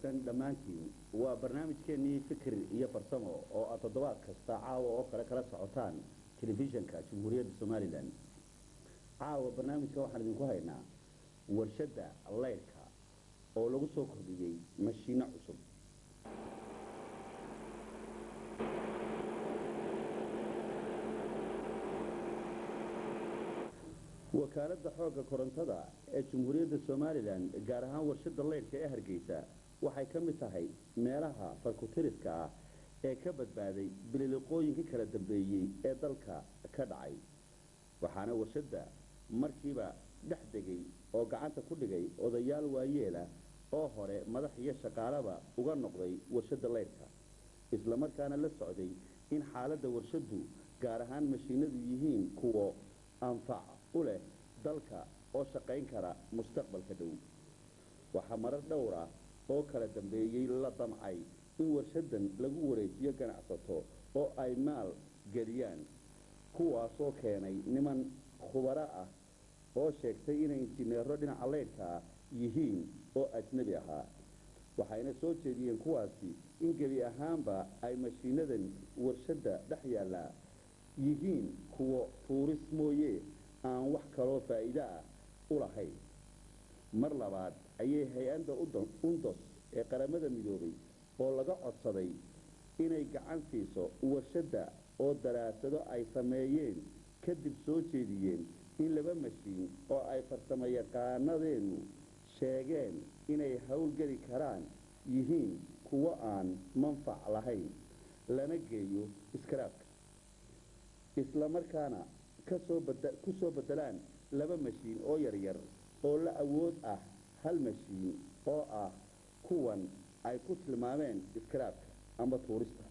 wanaagsan dhammaantiin waa barnaamijkeennii fikir iyo farsamo oo aad toddobaad kasta caawa oo kale kala socotaan telefishanka jamhuuriyadda somalilan caawa barnaamijka waxaan idinku haynaa warshadda leydhka oo lagu soo kordhiyey mashiinno cusub wakaaladda xoogga korontada ee jamhuuriyadda somalilan gaar ahaan warshadda leydhka ee hargeysa waxay ka mid tahay meelaha farkutiriska ah ee ka badbaaday bililiqooyinkii kala dambeeyey ee dalka ka dhacay waxaana warshadda markiiba dhex degay oo gacanta ku dhigay odayaal waayeela oo hore madax iyo shaqaalaba uga noqday warshadda leydhka islamarkaana la socday in xaaladda warshaddu gaar ahaan mashiinadu yihiin kuwo anfac u leh dalka oo shaqayn kara mustaqbalka dhow waxaa marar dhowr ah oo kala dambeeyey la damcay in warshaddan lagu wareejiyo ganacsato oo ay maal geliyaan kuwaasoo keenay niman khubaro ah oo sheegtay inay injineero dhinaca leydhkaa yihiin oo ajnabi ahaa waxayna soo jeediyeen kuwaasi in gebi ahaanba ay mashiinadan warshadda dhex yaallaa yihiin kuwo tuuris mooye aan wax kaloo faa'iide ah u lahayn mar labaad ayay hay-adda undos ee qaramada midoobay oo laga codsaday inay gacan siiso warshadda oo daraasado ay sameeyeen kadib soo jeediyeen in laba mashiin oo ay farsamo yaqaanadeennu sheegeen inay howlgeli karaan yihiin kuwo aan manfac lahayn lana geeyo iskaraabka islamarkaana ku soo beddelaan laba mashiin oo yaryar oo la awood ah hal mashiin oo ah kuwan ay ku tilmaameen iskaraabka ama tuurista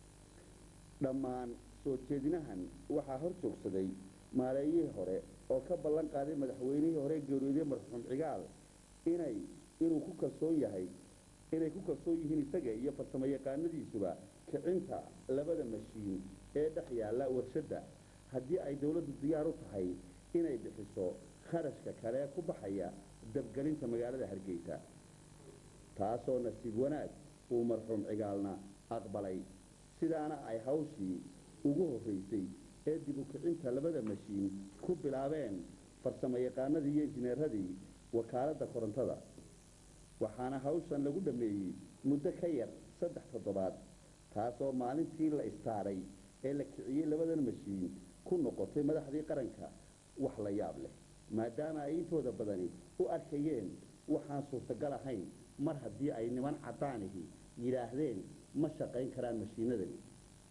dhammaan soo jeedinahan waxaa hor joogsaday maareeyihii hore oo ka ballan qaaday madaxweynihii hore geeriyooday marxuum cigaal inay inuu ku kalsoon yahay inay ku kalsoon yihiin isaga iyo farsamo yaqaanadiisuba kicinta labada mashiin ee dhex yaalla warshadda haddii ay dowladdu diyaar u tahay inay bixiso kharashka kale ku baxaya dabgelinta magaalada hargeysa taasoo nasiib wanaag uu marxuum cigaalna aqbalay sidaana ay hawshii ugu horraysay ee dib u kicinta labada mashiin ku bilaabeen farsamo yaqaanadii iyo injineeradii wakaaladda korontada waxaana hawshan lagu dhammeeyey muddo ka yar saddex toddobaad taasoo maalintii la istaaray ee la kiciyey labadan mashiin ku noqotay madaxdii qaranka wax la yaab leh maadaama ay intooda badani u arkayeen waxaan suurtagal ahayn mar haddii ay niman caddaanihi yidhaahdeen ma shaqayn karaan mashiinadani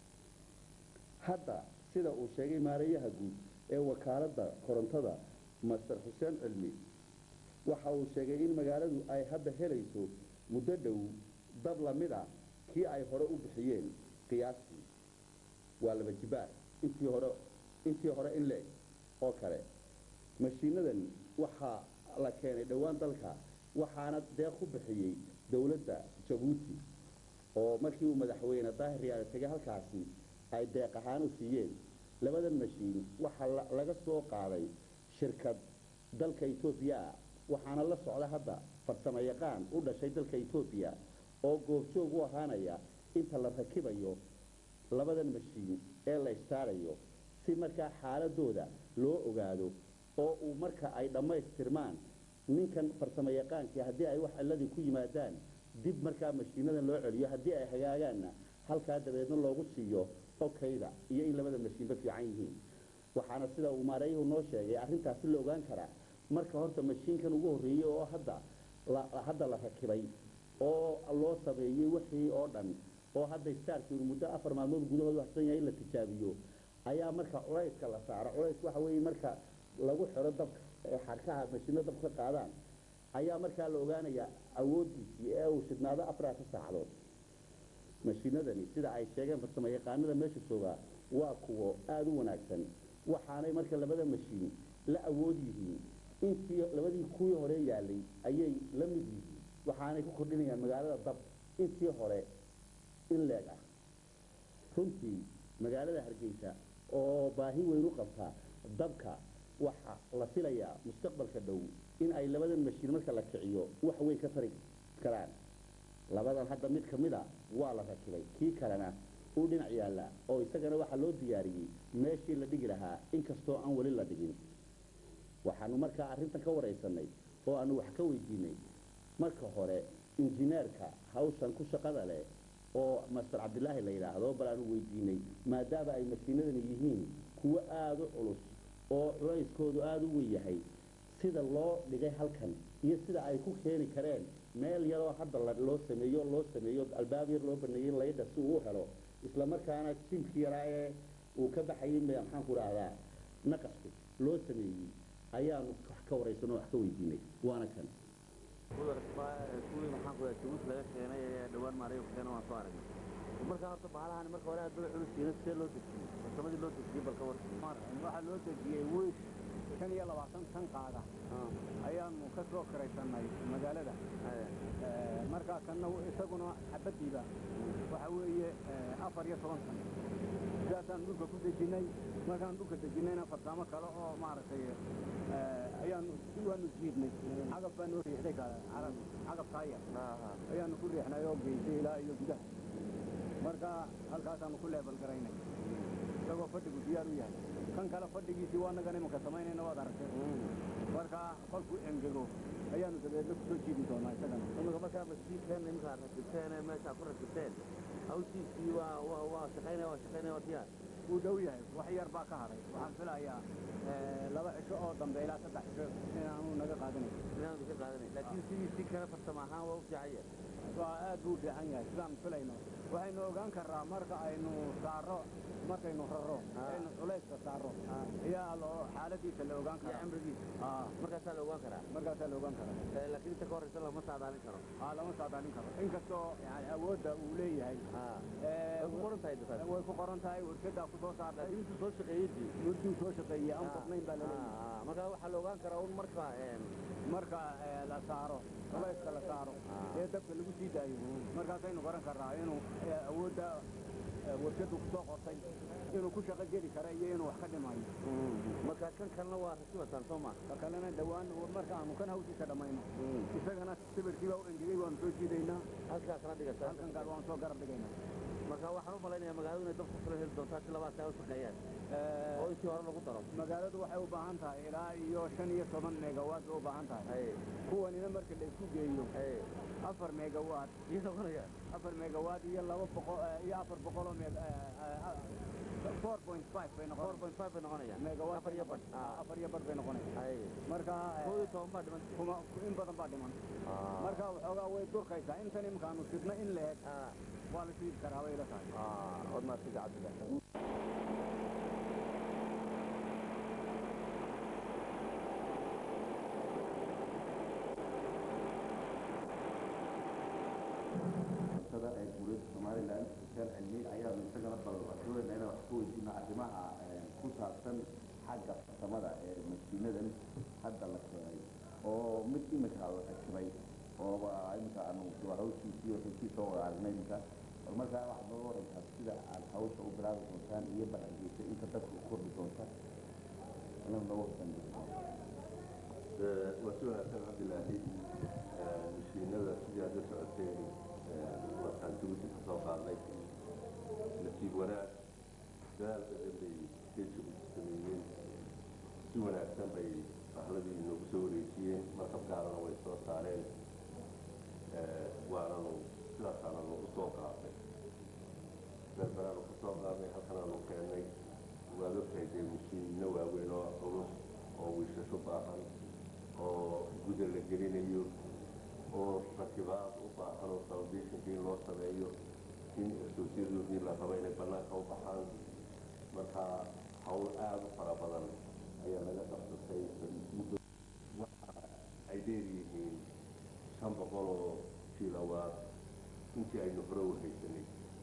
hadda sida uu sheegay maareeyaha guud ee wakaaladda korontada master xuseen cilmi waxa uu sheegay in magaaladu ay hadda helayso muddo dhow dab lamid a kii ay hore u bixiyeen qiyaastii waa laba jibaar intii hore intii hore in leeg oo kale mashiinadan waxaa la keenay dhowaan dalka waxaana deeq ku bixiyey dowladda jabuuti oo markii uu madaxweyne daahir riyaale tegay halkaasi ay deeq ahaan u siiyeen labadan mashiin waxaa laga soo qaaday shirkad dalka etoobiya ah waxaana la socda hadda farsamo yaqaan u dhashay dalka etoobiya oo goobjoog u ahaanaya inta la rakibayo labadan mashiin ee la istaarayo si markaa xaaladooda loo ogaado oo uu marka ay dhammaystirmaan ninkan farsamo yaqaankii haddii ay wax cilladii ku yimaadaan dib markaa mashiinadan loo celiyo haddii ay hagaagaanna halkaa dabeedna loogu siiyo okayda iyo in labada mashiinba fiican yihiin waxaana sida uu maareeyuhu noo sheegay arrintaasi la ogaan karaa marka horta mashiinkan ugu horreeyey oo hadda hadda la rakibay oo loo sameeyey wixii oo dhan oo hadda staarkiinu muddo afar maalmood gudahood waxsan yahay in la tijaabiyo ayaa marka culayska la saaro culays waxa weeye marka lagu xiro dabka ee xarkaha mashiino dabka ka qaadaan ayaa markaa la ogaanayaa awooddiisii ee uu shidhnaado afaraata saacadood mashiinadani sida ay sheegeen farsamo yaqaanada meesha joogaa waa kuwo aada u wanaagsan waxaanay marka labada mashiin la awood yihiin intii labadii kuwii hore yaalay ayay la mid yihiin waxaanay ku kordhinayaan magaalada dab intii hore in leeg ah runtii magaalada hargeysa oo baahi weyn u qabta dabka waxa la filayaa mustaqbalka dhow in ay labadan mashiin marka la kiciyo wax weyn ka tari karaan labadan hadda mid ka mid a waa la rakibay kii kalena uu dhinac yaallaa oo isagana waxaa loo diyaariyey meeshii la dhigi lahaa inkastoo aan weli la dhigin waxaanu markaa arrintan ka waraysanay oo aanu wax ka weydiinay marka hore injineerka hawshan ku shaqada leh oo master cabdilaahi la yidhaahdo bal aanu weydiinay maadaama ay mashiinadani yihiin kuwo aada u culus oo culayskoodu aada u weyn yahay sida loo dhigay halkan iyo sida ay ku keeni kareen meel yaroo hadda la- loo sameeyo loo sameeyo albaab yar loo baneeyey laydha si uu u helo isla markaana jimki yaraa ee uu ka baxayay me- maxaan ku dhahdaa naqasku loo sameeyey ayaanu wax ka waraysan oo wax ka weydiinay waana kan kuwii maxaan ku dhahay jabuuti laga keenay ee dhawaan maariyo ku keenay waan soo aragnay markaa horta bahalahan marka hore aad bay culus yihiin sidee loo dejiyey farsamadii loo dejiyey balka war waxaa loo dejiyey wiish shan iyo labaatan tan qaada ayaanu ka soo kiraysanay magaalada Eh, markaa kanna isaguna xabadiiba waxa weeye eh, afar iyo toban san sidaasaan dhulka ku dejinnay markaan dhulka dejinnayna farsaamo kale oo maaragtay eh, ayaanu waanu jiidnay cagaf baa noo riixday kale carab- cagaf taaya ayaanu ku riixnay oo geysay ilaa iyo gudaha marka halkaasaanu ku leebal garaynay isagoo fadhigu diyaar u yahay kan kale fadhigiisii waa nagan imanka samaynayna waad aragtay marka kolkuu engego ayaanu dabeedna kusoo jiidi doonaa isagana imika markaa masjiidkan iminka aad rakibteen ee meesha aad ku rakibteen hawshiisii waa waa waa shaqaynaya waa shaqaynaya waa diyaar wuu dhow yahay wax yar baa ka hadhay waxaan filayaa eh, laba cisho oo dambe ilaa saddex cisho inaanu naga qaadanayn inaanu ka qaadanay laakiin sidiisii kale farsamo ahaan waa u fiican yahay waa aad buu u fiican yahay sidaan filayno waxaynu ogaan karraa marka aynu saaro markaynu raro Ah. aynu culayska saaro ayaa loo xaaladiisa la ogaan iyo karaa cimrigiisa Ah, markaasaa la ogaan karaa markaasaa la ogaan karaa Eh, laakiin inta ka horreysa lama saadaalin karo aa lama saadaalin karo inkastoo yani awoodda uu leeyahay Ah. eh, way ku qoran tahay dafaas way ku qoran tahay warshaddaa ku soo saartay laakiin intuu soo shaqeeyey dii murduu soo shaqeeyey aan qodnayn baa la leeyahay Ah, ah, markaa waxaa la ogaan karaa un marka een, marka eh, la saaro culayska la saaro Ah. ee dabka lagu sii daayo markaasaynu garan karraa inuu eh, awoodda eh, warshaddu ku soo qortay inuu ku shaqo geli kara iyo inuu wax ka dhimayo marka kan kalena waa rakibataan soo ma ka kalena dhowaan marka aanu kan hawshiisa dhammayno isagana sawirkiibaa u engegay waanu soo jiidaynaa halkaa kana dhigata halkan gaar waanu soo garab dhigaynaa marka waxaan u malaynayaa magaaladu inay dabka kula heli doontaa si labaad ay u shaqeeyaan Eh, oo intii hore lagu daro magaaladu waxay u baahan tahay ilaa iyo shan iyo toban megawatt bay u baahan tahay Ay, kuwanina marka la isku geeyo ay, afar megawatt iyo noqonayaan afar megawatt iyo laba boqol eh, iyo afar boqoloo meg four point five bay four noqon point five bay noqonayaan megawatt afar iyo badh Ah, afar iyo badh bay noqonaysaa ay marka eh, koob iyo toban baa dhiman kuma in badan baa dhiman marka waxoogaa way durkaysaa intan imikaanu sidna in la eg Ah, waa la shiidi karaa bay ila tahay ah, ood maadsiga cabdillah sada ee dowladda somalilan xuseen cilmi ayaanu isagana baldoonayna inaan wax ku weydiino arrimaha ee, ku saabsan xagga farsamada ee mashiinadan hadda la keenay oo mid imika la rakibay oo imika aanu waa hawshiisii waxay soo wada aragnay imika bal markaa waxaad nooga waraysaa sida aad hawsha u bilaabi doontaan iyo balangiisa inta dadka u kordhi doonta inaan nooga horsanayso waa si wanaagsan cabdilaahi mashiinada sidii aad la socoteen markaan jabuuti ka soo qaadnay nasiib wanaag dadaal badan bay reer jabuuti sameeyeen si wanaagsan bay bahladii noogu soo wareejiyeen markab gaarana way soo saareen waananu sidaasaananu u soo qaadnay berberaanu ka soo qaadnay halkanaanu keennay waad ogtahay dee mashiinno waaweyn oo culus oo wiishasho u baahan oo guda la gelinayo oo rakibaad u baahan oo foundationka in loo sameeyo in asoosyadooodii la rabo inay bannaanka u baxaan marka hawl aada u fara badan ayaa laga qabsatay muddo waxa ay dheer yihiin shan boqol oo kilowaad intii aynu hore u haysanay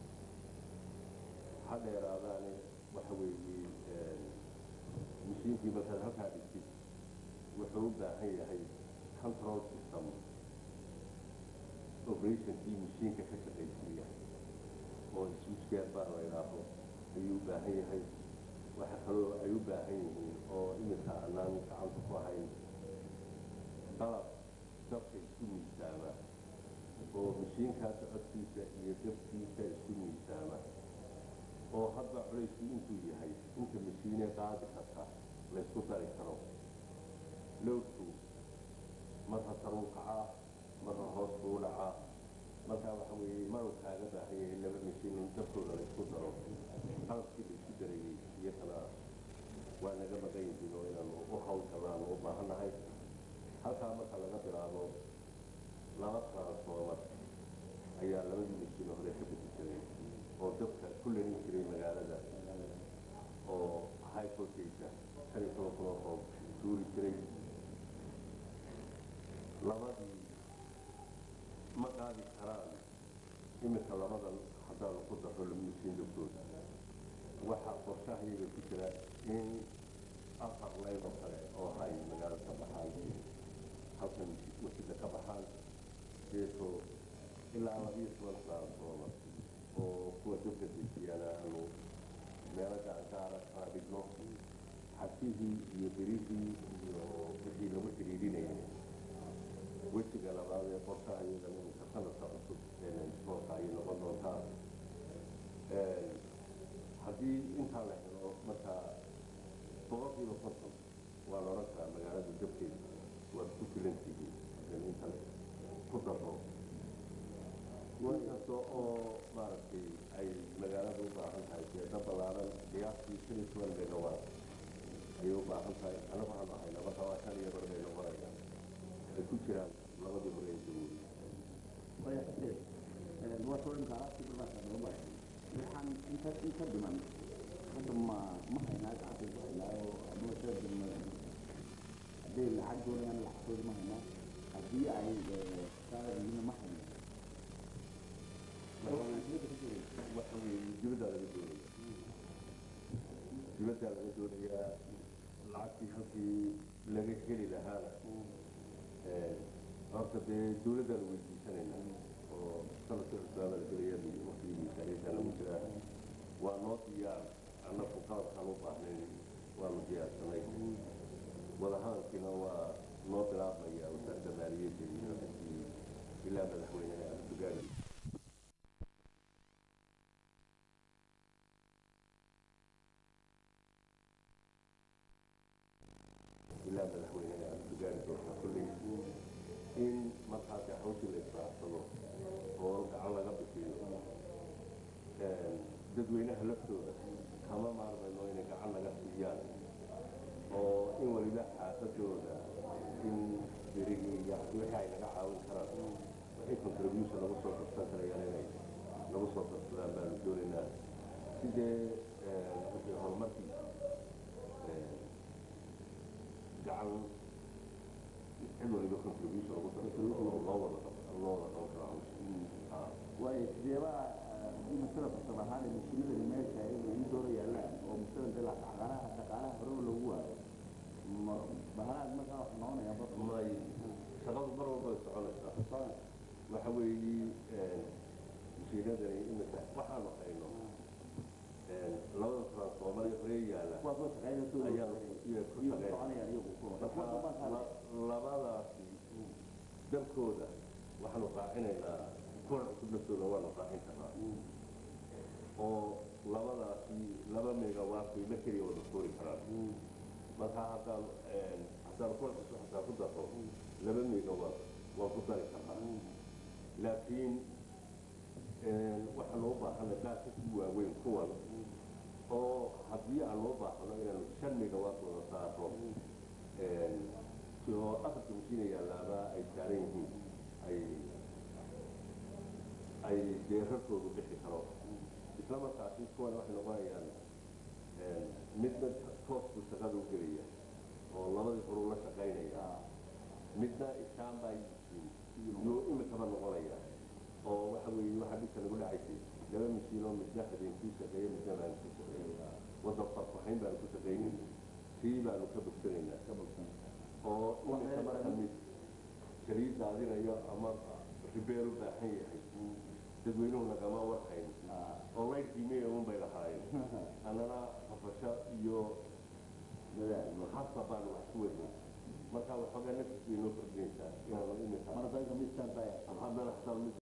ha dheeraadaane waxa weeye mashiinkii markaad halkaa dhigtid wuxuu u baahan yahay control system operationkii mashiinka ka shaqaysiiya oo switchgear baa la idhaaho ayuu u baahan yahay waxa kaloo ay u baahan yihiin oo iminka aanaan gacanta ku ahayn qalab dabka isku miisaama oo mashiinkaas codkiisa iyo dabkiisa isku miisaama oo hadda culaysku intuu yahay inta mashiine qaadi karta laysku dari karo lowdku marna saruu kacaa marna hoos buu dhacaa markaa waxa weeye maruu kaaga baahan yahay laba mashiin in dabkooda laysku daro qalabkii laysku darayey iyakana waa naga maqan yihiin oo inaanu u hawlgalaanu u baahannahay halkaa marka laga bilaabo laba transformer ayaa labadii mashiin hore ka bedi jiray oo dabka ku lerin jiray magaalada oo high voltage shan iyo toban kun oo roob suuri jiray labadii ma qaadi karaan iminka labadan haddaanu ku daro mashiin dabkooda waxaa qorshahayaga ku jira in afar layb oo kale oo hay magaalada ka baxaan halkan masjidda ka baxaan deeto ilaa labiyo toban transformer oo kuwa dabka dejiyana aanu meelo gacankaara kala dhigno xasihii iyo berihii iyo wixii lagu xidhiidhinayay wejiga labaad ee qorshaha iyaga iminka sanadka cusub soonka ayay noqon doontaa haddii intaa la helo markaa boqolkiiba konton waa la odhan karaa magaalada dabkeeda waad ku filantihiin haddii inta ku daro inkasta oo maaragtay ay magaalada u baahan tahay jeeda ballaaran qiyaastii shan iyo toban megawatt ayay u baahan tahay anagu waxaanu ahayna marka waa shan iyo bar bay noqonayaan ay ku jiraan labadii hore ee dawooda waxaan inta inta dhiman hadda ma ma haynaa gacanta ku haynaayo ama sida dhima hadday lacag doonayaan lacagtooda ma haynaa haddii ay saarayina ma hayno waxa weeye dibaddaa laga doonaya dibaddaa laga doonayaa lacagtii halkii laga heli lahaana horta dee dawladdaanu weydiisanayna oo sanadka cusbaaba la gelaya waqtigii miisaaniyadda lagu jiraa waa noo diyaar annagu qalabkaan u baahnayn waanu diyaarsanay wadahaankiina waa noo bilaabmaya wasaaradda maaliyadda iyo xagii ilaa madaxweyneha abdugaali ilaa madaxweyneha abdugaali doorta kulley in markaasi hawshii la israacsado oo gacan laga bixiyo dadweynaha laftooda kama maarmayno inay gacan laga siiyaan oo in waliba xaafadooda in berigii iyo wixii ay naga caawin karaan wixii contribution lagu soo darsan karayaan inay lagu soo darsadaan baanu doonaynaa sidee wixii horumarkiisa gacan cid waliba contribution lagu darsado oo loo wada loo wada qaban karo hawsha waayo sideebaa haddii masala farsam ahaan ee mashiinadani meesha ay in doora yaallaan oo masala dee dhaqaalaha dhaqaalaha horeba loogu waayo ma bahalaad markaa wax noqonaya bas may shaqadu mar walba way soconaysaa waxa weeye mashiinadani imika waxaanu hayno labada transformer ee hore yaalla waa soo shaqeynaysa ayaa iyo ku shaqeyn soconayaan iyagu marka la- labadaasi dalkooda waxaanu raacinaynaa kuwa cusub laftooda waanu raacin karnaa oo labadaasi laba megawatt bay la keliya wada koori karaan marka haddaan haddaan kuwa cusub hataa ku daro laba megawatt waan ku dari karnaa laakiin waxaanu u baahanay qaar ka sii waaweyn kuwan oo haddii aan loo baahno inaanu shan megawatt wada saarno oo afarta mashiina yaalaaba ay saaran yihiin ay ay dee rarkoodu bixi karo isla markaasi kuwan waxay noqonayaan midna toos buu shaqada u gelaya oo labadii horuu la shaqaynaya midna ishaan baa yihiin iyo imikaba noqonaya oo waxa weeye waxaa dhibka nagu dhacaysay laba mashiin oo midna habeenkii shaqeeya midna maalintii shaqeeya waddan farfahayn baanu ku shaqaynin tii baanu ka bogsanaynaa oo imika marka mid saliid daadinayo ama ribeer u baahan yahay dadweynuhu nagama warhayn oo laydkiimiya un bay lahaayeen annana hafasho iyo hasa baanu wax ku weynay marka waxoogaa nafis bay noo kordhinaysaa inaanu imika marka midkaan baa haddana xataa mid